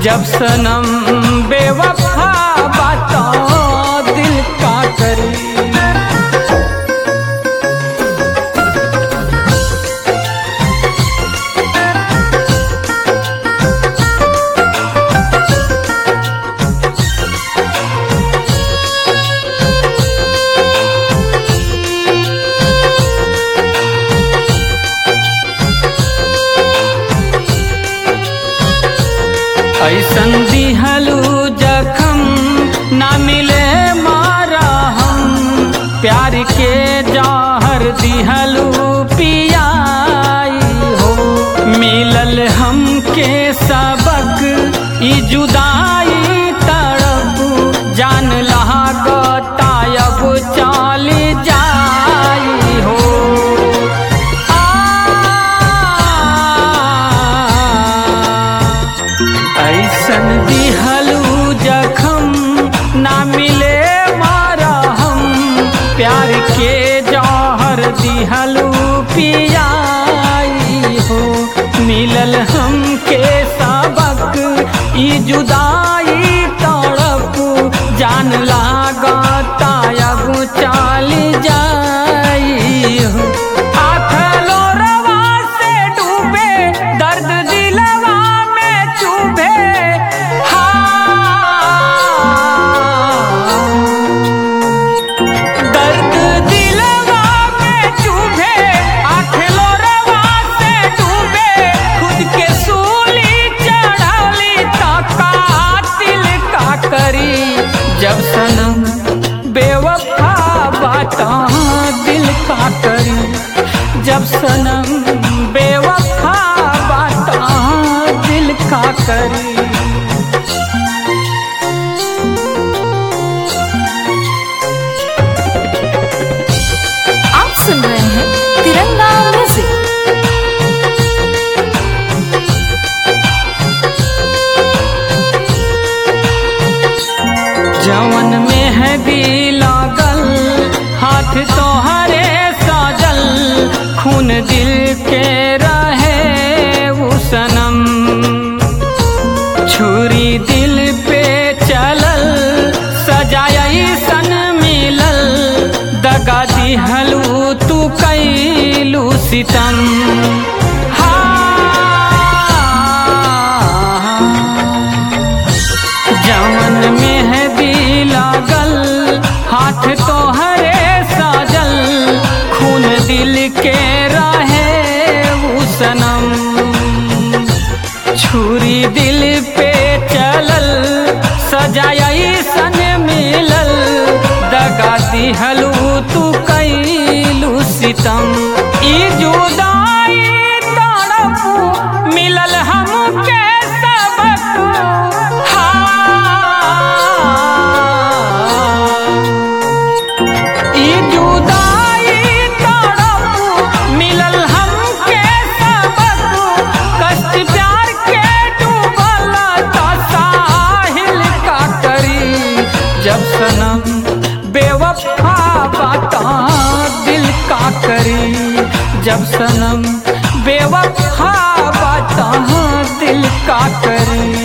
जब सनम बेवफा बाता दिल का करी ऐसन दिहलू जखम ना मिले मारा हम प्यार के जहर दिहलू पियाई हो मिलल हम के सबक ई जुदाई तड़प जान लगा अब चल जाई हो ऐसन दिहलू जखम ना मिले मारा हम प्यार के जौहर दिहलू पियाई हो मिलल हम के सबक ई जुदाई तड़प जान लागता अब चल जाई हो आखलो रवा से डूबे दर्द दिलवा में चुभे हाँ। दर्द दिलवा में चुभे आखलो रवा से डूबे खुद के सूली चढ़ाली तका दिल का करी जब सनम बेवफा बाता दिल का करी जब सनम बेवफा बाता दिल का करी आप सुन रहे हैं तिरंगा म्यूजिक जवन में है भी लागल हाथ तोहरे साजल खून दिल के रहे वो सनम छुरी दिल पे चलल सजाई सन मिलल दगा दिहलू तू कैलू सितम हाँ जवन में है भी लागल हाथ तोहरे साजल खून दिल के रहे वो सनम छुरी दिल पे चलल सजाई सन मिलल दगा दिहलू तू कैलू सितम ई जुदाई तड़प मिलल हमके सबक हाँ। ई जुदाई तड़प मिलल हमके सबक कष्ट प्यार के डूबल त साहिल का करी जब सनम बेवफा बाता दिल का करी जब सनम बेवफा बाता दिल का करी